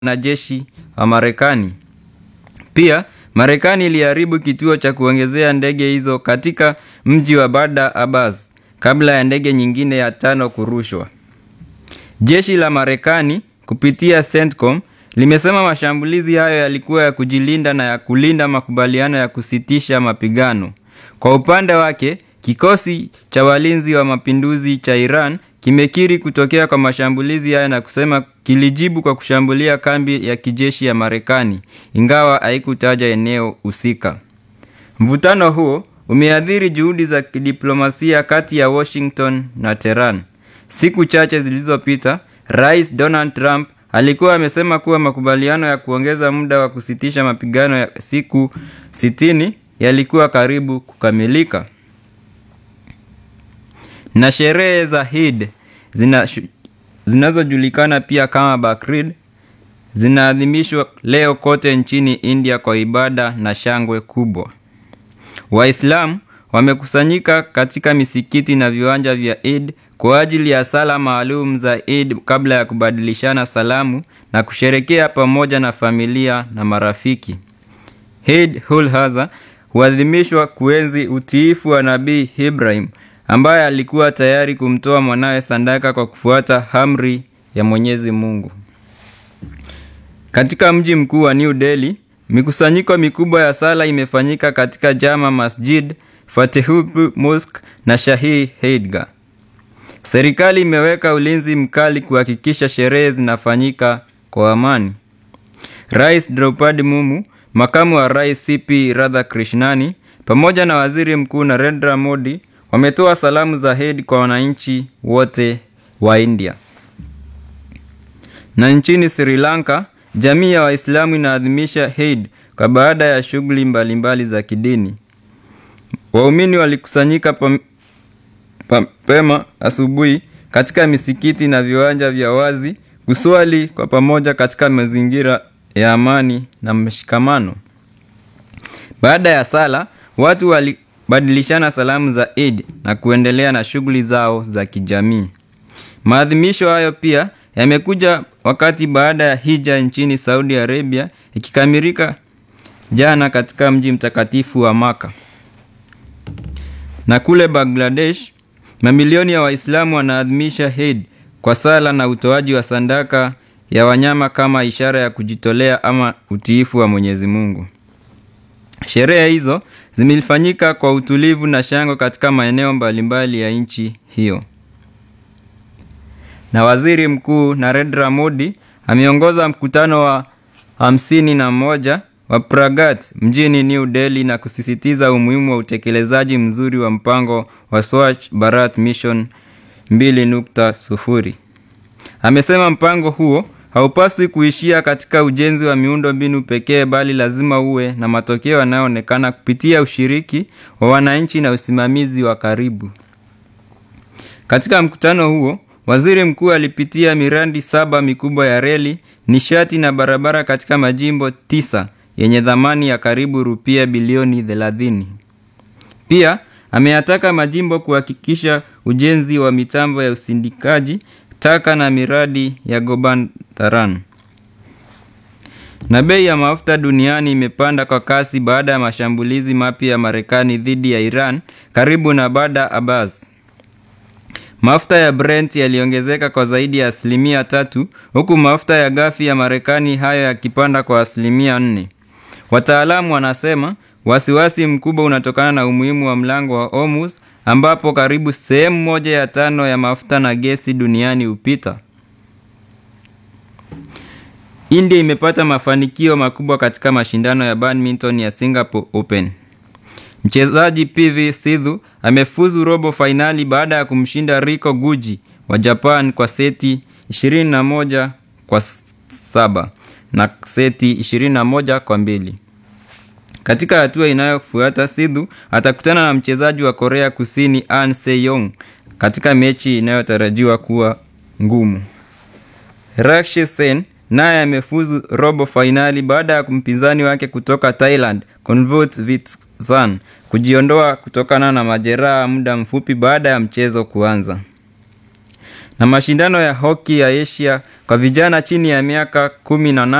wanajeshi wa Marekani. Pia Marekani iliharibu kituo cha kuongezea ndege hizo katika mji wa Badr Abbas kabla ya ndege nyingine ya tano kurushwa. Jeshi la Marekani kupitia CENTCOM limesema mashambulizi hayo yalikuwa ya kujilinda na ya kulinda makubaliano ya kusitisha mapigano. Kwa upande wake, kikosi cha walinzi wa mapinduzi cha Iran kimekiri kutokea kwa mashambulizi hayo na kusema kilijibu kwa kushambulia kambi ya kijeshi ya Marekani, ingawa haikutaja eneo husika. Mvutano huo umeathiri juhudi za kidiplomasia kati ya Washington na Tehran. Siku chache zilizopita, Rais Donald Trump alikuwa amesema kuwa makubaliano ya kuongeza muda wa kusitisha mapigano ya siku sitini yalikuwa karibu kukamilika. Na sherehe za Eid zina zinazojulikana pia kama Bakrid zinaadhimishwa leo kote nchini India kwa ibada na shangwe kubwa. Waislamu wamekusanyika katika misikiti na viwanja vya Eid kwa ajili ya sala maalum za Eid kabla ya kubadilishana salamu na kusherekea pamoja na familia na marafiki. Eid ul Adha huadhimishwa kuenzi utiifu wa Nabii Ibrahim ambaye alikuwa tayari kumtoa mwanawe sadaka kwa kufuata amri ya Mwenyezi Mungu. Katika mji mkuu wa New Delhi, mikusanyiko mikubwa ya sala imefanyika katika Jama Masjid, Fatehpur Mosque na Shahi Eidgah. Serikali imeweka ulinzi mkali kuhakikisha sherehe zinafanyika kwa amani. Rais Draupadi Mumu, makamu wa rais CP Radhakrishnani pamoja na waziri mkuu Narendra Modi wametoa salamu za Eid kwa wananchi wote wa India. Na nchini Sri Lanka, jamii ya Waislamu inaadhimisha Eid kwa baada ya shughuli mbalimbali za kidini. Waumini walikusanyika mapema asubuhi katika misikiti na viwanja vya wazi kuswali kwa pamoja katika mazingira ya amani na mshikamano. Baada ya sala, watu walibadilishana salamu za Eid na kuendelea na shughuli zao za kijamii. Maadhimisho hayo pia yamekuja wakati baada ya hija nchini Saudi Arabia ikikamilika jana katika mji mtakatifu wa Maka. Na kule Bangladesh, mamilioni ya Waislamu wanaadhimisha Eid kwa sala na utoaji wa sadaka ya wanyama kama ishara ya kujitolea ama utiifu wa Mwenyezi Mungu. Sherehe hizo zimefanyika kwa utulivu na shangwe katika maeneo mbalimbali ya nchi hiyo. Na Waziri Mkuu Narendra Modi ameongoza mkutano wa hamsini na moja wa Pragat mjini New Delhi na kusisitiza umuhimu wa utekelezaji mzuri wa mpango wa Swachh Bharat Mission 2.0. Amesema mpango huo haupaswi kuishia katika ujenzi wa miundo mbinu pekee bali lazima uwe na matokeo yanayoonekana kupitia ushiriki wa wananchi na usimamizi wa karibu. Katika mkutano huo, Waziri Mkuu alipitia miradi saba mikubwa ya reli, nishati na barabara katika majimbo tisa yenye thamani ya karibu rupia bilioni 30. Pia ameyataka majimbo kuhakikisha ujenzi wa mitambo ya usindikaji taka na miradi ya Gobandharan. Na bei ya mafuta duniani imepanda kwa kasi baada ya mashambulizi mapya ya Marekani dhidi ya Iran karibu na Badr Abbas. Mafuta ya Brent yaliongezeka kwa zaidi ya asilimia tatu huku mafuta ya ghafi ya Marekani hayo yakipanda kwa asilimia nne. Wataalamu wanasema wasiwasi mkubwa unatokana na umuhimu wa mlango wa Hormuz ambapo karibu sehemu moja ya tano ya mafuta na gesi duniani hupita. India imepata mafanikio makubwa katika mashindano ya badminton ya Singapore Open. Mchezaji PV Sidhu amefuzu robo fainali baada ya kumshinda Riko Guji wa Japan kwa seti 21 kwa saba na seti 21 kwa mbili. Katika hatua inayofuata Sidhu atakutana na mchezaji wa Korea Kusini An Se-yong katika mechi inayotarajiwa kuwa ngumu. Rakshi Sen naye amefuzu robo fainali baada ya mpinzani wake kutoka Thailand Konvut Vitsan kujiondoa kutokana na majeraha muda mfupi baada ya mchezo kuanza. na mashindano ya hoki ya Asia kwa vijana chini ya miaka 18